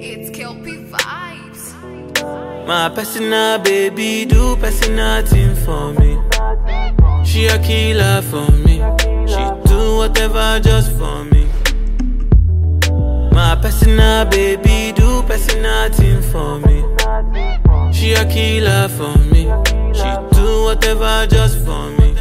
It's Kelpie Vibes. My personal baby do personal thing for me. She a killer for me. She do whatever just for me. My personal baby do personal thing for me. She a killer for me. She do whatever just for me.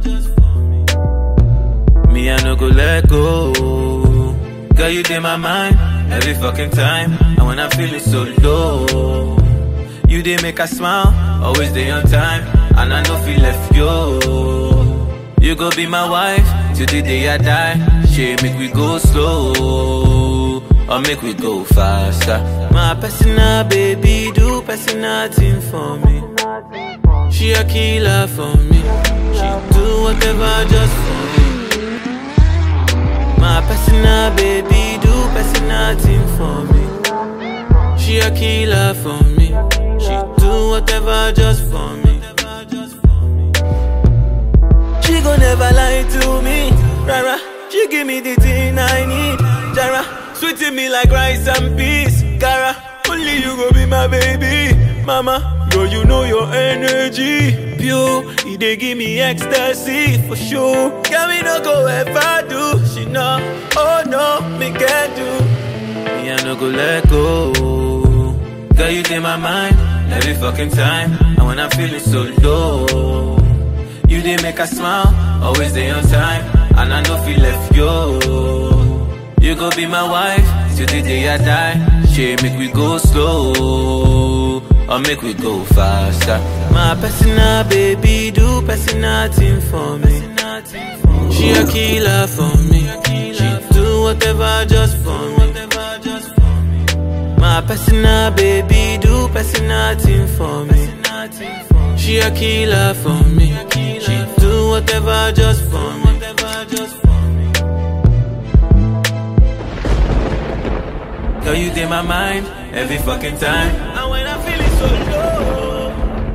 Me I no go let go. Girl you in my mind every fucking time. And when I'm feeling so low. You did make a smile, always day on time, and I know feel left yo. You go be my wife till the day I die. She make we go slow, or make we go faster. My personal baby do personal thing for me. She a killer for me. She do whatever just for me. My personal baby do personal thing for me. She a killer for me. She do whatever just for me. She gon' never lie to me. Rara, she give me the thing I need. Jara, sweeting me like rice and peas. Cara, only you go be my baby. Mama, girl, you know your energy. Pure, it dey give me ecstasy for sure. Girl, me no go ever do. She know, oh no, me can do. Me, I no go let go. Girl, you in my mind every fucking time. And when I'm feeling so low, you did make a smile, always day on time. And I know feel left yo. You go be my wife till the day I die. She make we go slow, or make we go faster. My personal baby do personal thing for me. She a killer for me. She do whatever just for me. My personal baby do personal thing for me. She a killer for me. She do whatever just for me. Girl, you in my mind every fucking time. And when I'm feeling so low,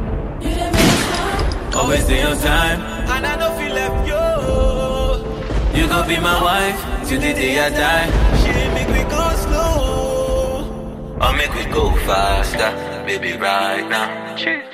always day on time. And I don't feel left yo. You gon' be my wife till the day I die. She make me go slow. Or make we go faster, baby, right now.